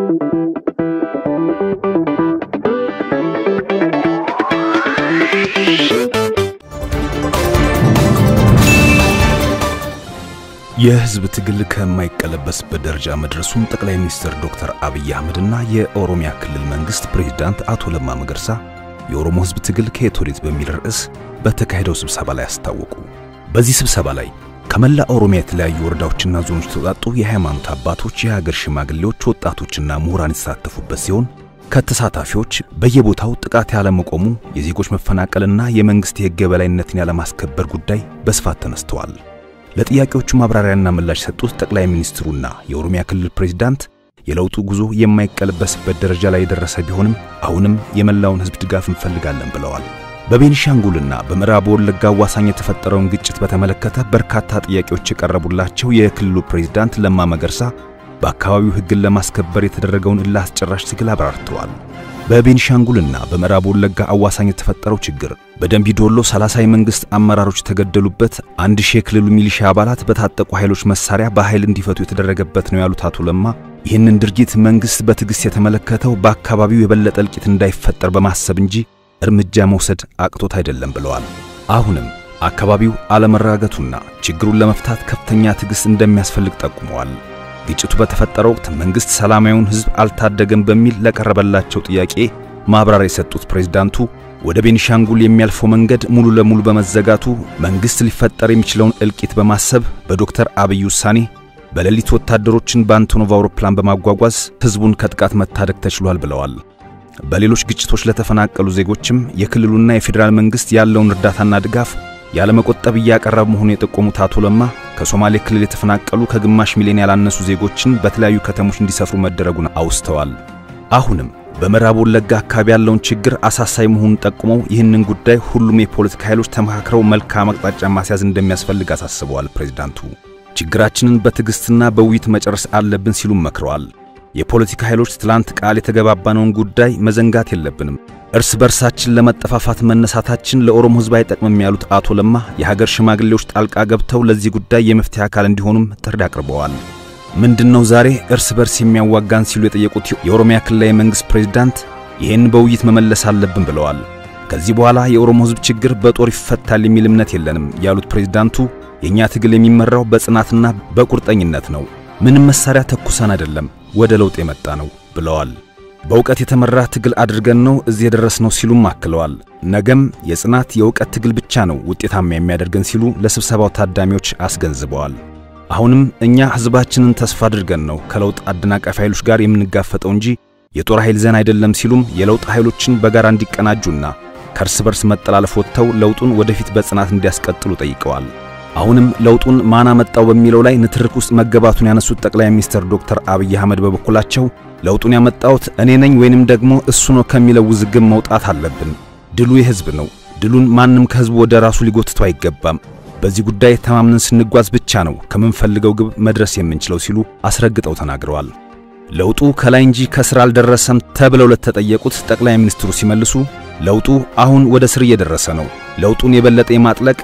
የህዝብ ትግል ከማይቀለበስበት ደረጃ መድረሱን ጠቅላይ ሚኒስትር ዶክተር አብይ አህመድና የኦሮሚያ ክልል መንግስት ፕሬዝዳንት አቶ ለማ መገርሳ የኦሮሞ ህዝብ ትግል ከየት ወዴት በሚል ርዕስ በተካሄደው ስብሰባ ላይ አስታወቁ። በዚህ ስብሰባ ላይ ከመላ ኦሮሚያ የተለያዩ ወረዳዎችና ዞኖች የተውጣጡ የሃይማኖት አባቶች፣ የሀገር ሽማግሌዎች፣ ወጣቶችና ምሁራን የተሳተፉበት ሲሆን ከተሳታፊዎች በየቦታው ጥቃት ያለመቆሙ፣ የዜጎች መፈናቀልና የመንግስት የህግ የበላይነትን ያለማስከበር ጉዳይ በስፋት ተነስተዋል። ለጥያቄዎቹ ማብራሪያና ምላሽ የሰጡት ጠቅላይ ሚኒስትሩና የኦሮሚያ ክልል ፕሬዝዳንት የለውጡ ጉዞ የማይቀለበስበት ደረጃ ላይ የደረሰ ቢሆንም አሁንም የመላውን ህዝብ ድጋፍ እንፈልጋለን ብለዋል። በቤኒሻንጉልና በምዕራብ ወለጋ አዋሳኝ የተፈጠረውን ግጭት በተመለከተ በርካታ ጥያቄዎች የቀረቡላቸው የክልሉ ፕሬዝዳንት ለማ መገርሳ በአካባቢው ህግን ለማስከበር የተደረገውን እልህ አስጨራሽ ትግል አብራርተዋል። በቤኒሻንጉልና በምዕራብ ወለጋ አዋሳኝ የተፈጠረው ችግር በደንቢ ዶሎ 30 የመንግስት አመራሮች የተገደሉበት አንድ ሺህ የክልሉ ሚሊሻ አባላት በታጠቁ ኃይሎች መሳሪያ በኃይል እንዲፈቱ የተደረገበት ነው ያሉት አቶ ለማ ይህንን ድርጊት መንግስት በትዕግስት የተመለከተው በአካባቢው የበለጠ እልቂት እንዳይፈጠር በማሰብ እንጂ እርምጃ መውሰድ አቅቶት አይደለም ብለዋል። አሁንም አካባቢው አለመረጋጋቱና ችግሩን ለመፍታት ከፍተኛ ትዕግስት እንደሚያስፈልግ ጠቁመዋል። ግጭቱ በተፈጠረ ወቅት መንግስት ሰላማዊውን ህዝብ አልታደገም በሚል ለቀረበላቸው ጥያቄ ማብራሪያ የሰጡት ፕሬዝዳንቱ ወደ ቤኒሻንጉል የሚያልፈው መንገድ ሙሉ ለሙሉ በመዘጋቱ መንግስት ሊፈጠር የሚችለውን እልቂት በማሰብ በዶክተር አብይ ውሳኔ በሌሊት ወታደሮችን በአንቶኖቭ አውሮፕላን በማጓጓዝ ህዝቡን ከጥቃት መታደግ ተችሏል ብለዋል። በሌሎች ግጭቶች ለተፈናቀሉ ዜጎችም የክልሉና የፌዴራል መንግስት ያለውን እርዳታና ድጋፍ ያለመቆጠብ እያቀረበ መሆኑን የጠቆሙት አቶ ለማ ከሶማሌ ክልል የተፈናቀሉ ከግማሽ ሚሊዮን ያላነሱ ዜጎችን በተለያዩ ከተሞች እንዲሰፍሩ መደረጉን አውስተዋል። አሁንም በምዕራብ ወለጋ አካባቢ ያለውን ችግር አሳሳቢ መሆኑን ጠቁመው ይህንን ጉዳይ ሁሉም የፖለቲካ ኃይሎች ተመካክረው መልካም አቅጣጫ ማስያዝ እንደሚያስፈልግ አሳስበዋል። ፕሬዝዳንቱ ችግራችንን በትዕግስትና በውይይት መጨረስ አለብን ሲሉም መክረዋል። የፖለቲካ ኃይሎች ትላንት ቃል የተገባባነውን ጉዳይ መዘንጋት የለብንም። እርስ በርሳችን ለመጠፋፋት መነሳታችን ለኦሮሞ ሕዝብ አይጠቅምም ያሉት አቶ ለማ የሀገር ሽማግሌዎች ጣልቃ ገብተው ለዚህ ጉዳይ የመፍትሄ አካል እንዲሆኑም ጥሪ አቅርበዋል። ምንድነው ዛሬ እርስ በርስ የሚያዋጋን ሲሉ የጠየቁት የኦሮሚያ ክልላዊ መንግስት ፕሬዝዳንት ይህን በውይይት መመለስ አለብን ብለዋል። ከዚህ በኋላ የኦሮሞ ሕዝብ ችግር በጦር ይፈታል የሚል እምነት የለንም ያሉት ፕሬዝዳንቱ የእኛ ትግል የሚመራው በጽናትና በቁርጠኝነት ነው። ምንም መሳሪያ ተኩሰን አይደለም ወደ ለውጥ የመጣ ነው ብለዋል። በእውቀት የተመራ ትግል አድርገን ነው እዚህ የደረስነው ሲሉም አክለዋል። ነገም የጽናት የእውቀት ትግል ብቻ ነው ውጤታማ የሚያደርገን ሲሉ ለስብሰባው ታዳሚዎች አስገንዝበዋል። አሁንም እኛ ሕዝባችንን ተስፋ አድርገን ነው ከለውጥ አደናቃፊ ኃይሎች ጋር የምንጋፈጠው እንጂ የጦር ኃይል ዘን አይደለም ሲሉም የለውጥ ኃይሎችን በጋራ እንዲቀናጁና ከእርስ በርስ መጠላለፍ ወጥተው ለውጡን ወደፊት በጽናት እንዲያስቀጥሉ ጠይቀዋል። አሁንም ለውጡን ማን አመጣው በሚለው ላይ ንትርክ ውስጥ መገባቱን ያነሱት ጠቅላይ ሚኒስትር ዶክተር አብይ አህመድ በበኩላቸው ለውጡን ያመጣሁት እኔ ነኝ ወይንም ደግሞ እሱ ነው ከሚለው ውዝግብ መውጣት አለብን። ድሉ የሕዝብ ነው። ድሉን ማንም ከሕዝቡ ወደ ራሱ ሊጎትተው አይገባም። በዚህ ጉዳይ ተማምነን ስንጓዝ ብቻ ነው ከምንፈልገው ግብ መድረስ የምንችለው ሲሉ አስረግጠው ተናግረዋል። ለውጡ ከላይ እንጂ ከስር አልደረሰም ተብለው ለተጠየቁት ጠቅላይ ሚኒስትሩ ሲመልሱ ለውጡ አሁን ወደ ስር እየደረሰ ነው። ለውጡን የበለጠ የማጥለቅ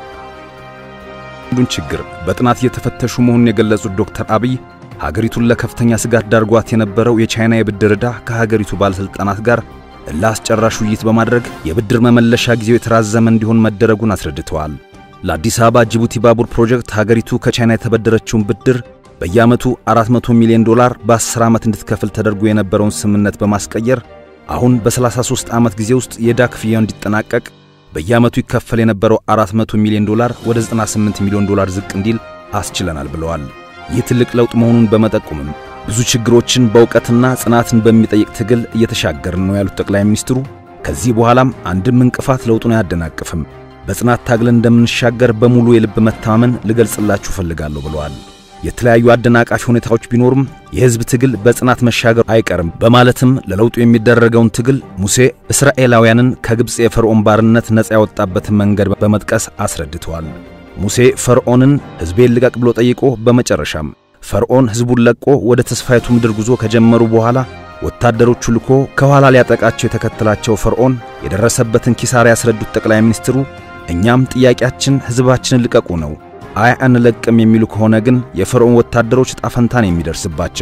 አንዱን ችግር በጥናት እየተፈተሹ መሆኑን የገለጹት ዶክተር አብይ ሀገሪቱን ለከፍተኛ ስጋት ዳርጓት የነበረው የቻይና የብድር ዕዳ ከሀገሪቱ ባለሥልጣናት ጋር ለአስጨራሽ ውይይት በማድረግ የብድር መመለሻ ጊዜው የተራዘመ እንዲሆን መደረጉን አስረድተዋል። ለአዲስ አበባ ጅቡቲ ባቡር ፕሮጀክት ሀገሪቱ ከቻይና የተበደረችውን ብድር በየዓመቱ 400 ሚሊዮን ዶላር በ10 ዓመት እንድትከፍል ተደርጎ የነበረውን ስምምነት በማስቀየር አሁን በ33 ዓመት ጊዜ ውስጥ የዕዳ ክፍያው እንዲጠናቀቅ በየዓመቱ ይከፈል የነበረው 400 ሚሊዮን ዶላር ወደ 98 ሚሊዮን ዶላር ዝቅ እንዲል አስችለናል ብለዋል። ይህ ትልቅ ለውጥ መሆኑን በመጠቆምም ብዙ ችግሮችን በእውቀትና ጽናትን በሚጠይቅ ትግል እየተሻገርን ነው ያሉት ጠቅላይ ሚኒስትሩ ከዚህ በኋላም አንድም እንቅፋት ለውጡን አያደናቅፍም፣ በጽናት ታግለን እንደምንሻገር በሙሉ የልብ መተማመን ልገልጽላችሁ እፈልጋለሁ ብለዋል። የተለያዩ አደናቃፊ ሁኔታዎች ቢኖሩም የሕዝብ ትግል በጽናት መሻገር አይቀርም በማለትም ለለውጡ የሚደረገውን ትግል ሙሴ እስራኤላውያንን ከግብፅ የፈርዖን ባርነት ነፃ ያወጣበትን መንገድ በመጥቀስ አስረድተዋል። ሙሴ ፈርዖንን ሕዝቤን ልቀቅ ብሎ ጠይቆ በመጨረሻም ፈርዖን ሕዝቡን ለቆ ወደ ተስፋይቱ ምድር ጉዞ ከጀመሩ በኋላ ወታደሮቹ ልኮ ከኋላ ሊያጠቃቸው የተከተላቸው ፈርዖን የደረሰበትን ኪሳራ ያስረዱት ጠቅላይ ሚኒስትሩ እኛም ጥያቄያችን ሕዝባችንን ልቀቁ ነው አይ አንለቅም የሚሉ ከሆነ ግን የፈርዖን ወታደሮች ዕጣ ፈንታን የሚደርስባቸው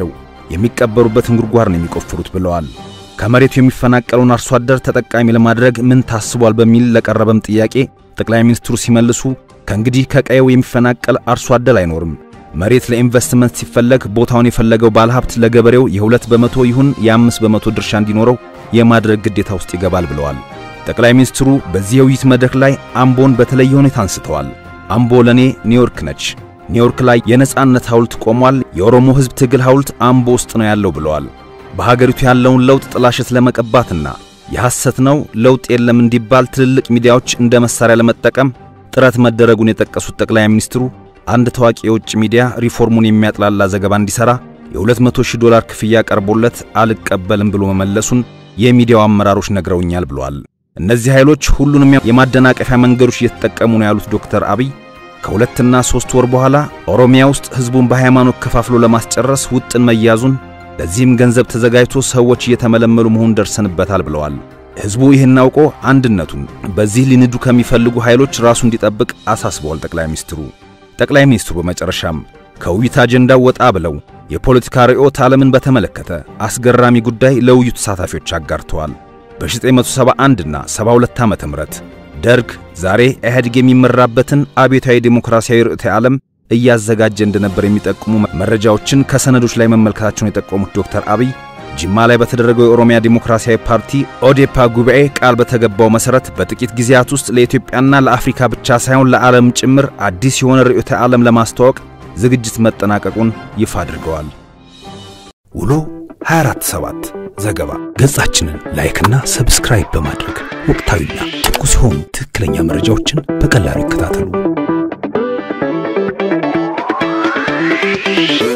የሚቀበሩበትን ጉድጓድ ነው የሚቆፍሩት ብለዋል። ከመሬቱ የሚፈናቀለውን አርሶ አደር ተጠቃሚ ለማድረግ ምን ታስቧል በሚል ለቀረበም ጥያቄ ጠቅላይ ሚኒስትሩ ሲመልሱ ከእንግዲህ ከቀየው የሚፈናቀል አርሶ አደር አይኖርም። መሬት ለኢንቨስትመንት ሲፈለግ ቦታውን የፈለገው ባለሀብት ለገበሬው የሁለት በመቶ ይሁን የአምስት በመቶ ድርሻ እንዲኖረው የማድረግ ግዴታ ውስጥ ይገባል ብለዋል። ጠቅላይ ሚኒስትሩ በዚህ የውይይት መድረክ ላይ አምቦን በተለየ ሁኔታ አንስተዋል። አምቦ ለኔ ኒውዮርክ ነች። ኒውዮርክ ላይ የነጻነት ሐውልት ቆሟል። የኦሮሞ ሕዝብ ትግል ሐውልት አምቦ ውስጥ ነው ያለው ብለዋል። በሀገሪቱ ያለውን ለውጥ ጥላሸት ለመቀባትና የሐሰት ነው ለውጥ የለም እንዲባል ትልልቅ ሚዲያዎች እንደ መሳሪያ ለመጠቀም ጥረት መደረጉን የጠቀሱት ጠቅላይ ሚኒስትሩ አንድ ታዋቂ የውጭ ሚዲያ ሪፎርሙን የሚያጥላላ ዘገባ እንዲሠራ የ200 ሺህ ዶላር ክፍያ ቀርቦለት አልቀበልም ብሎ መመለሱን የሚዲያው አመራሮች ነግረውኛል ብለዋል። እነዚህ ኃይሎች ሁሉንም የማደናቀፊያ መንገዶች እየተጠቀሙ ነው ያሉት ዶክተር አብይ ከሁለትና ሦስት ወር በኋላ ኦሮሚያ ውስጥ ሕዝቡን በሃይማኖት ከፋፍሎ ለማስጨረስ ውጥን መያዙን ለዚህም ገንዘብ ተዘጋጅቶ ሰዎች እየተመለመሉ መሆኑን ደርሰንበታል ብለዋል። ሕዝቡ ይህን አውቆ አንድነቱን በዚህ ሊንዱ ከሚፈልጉ ኃይሎች ራሱ እንዲጠብቅ አሳስበዋል ጠቅላይ ሚኒስትሩ። ጠቅላይ ሚኒስትሩ በመጨረሻም ከውይይት አጀንዳው ወጣ ብለው የፖለቲካ ርዕዮተ ዓለምን በተመለከተ አስገራሚ ጉዳይ ለውይይቱ ተሳታፊዎች አጋርተዋል። በ1971 እና 72 ዓመተ ምህረት ደርግ ዛሬ ኢህአዴግ የሚመራበትን አብዮታዊ ዴሞክራሲያዊ ርዕዮተ ዓለም እያዘጋጀ እንደነበር የሚጠቁሙ መረጃዎችን ከሰነዶች ላይ መመልከታቸውን የጠቆሙት ዶክተር አብይ ጅማ ላይ በተደረገው የኦሮሚያ ዴሞክራሲያዊ ፓርቲ ኦዴፓ ጉባኤ ቃል በተገባው መሰረት በጥቂት ጊዜያት ውስጥ ለኢትዮጵያና ለአፍሪካ ብቻ ሳይሆን ለዓለም ጭምር አዲስ የሆነ ርዕዮተ ዓለም ለማስተዋወቅ ዝግጅት መጠናቀቁን ይፋ አድርገዋል። ውሎ 247 ዘገባ ገጻችንን ላይክና ሰብስክራይብ በማድረግ ወቅታዊና ትኩስ የሆኑ ትክክለኛ መረጃዎችን በቀላሉ ይከታተሉ።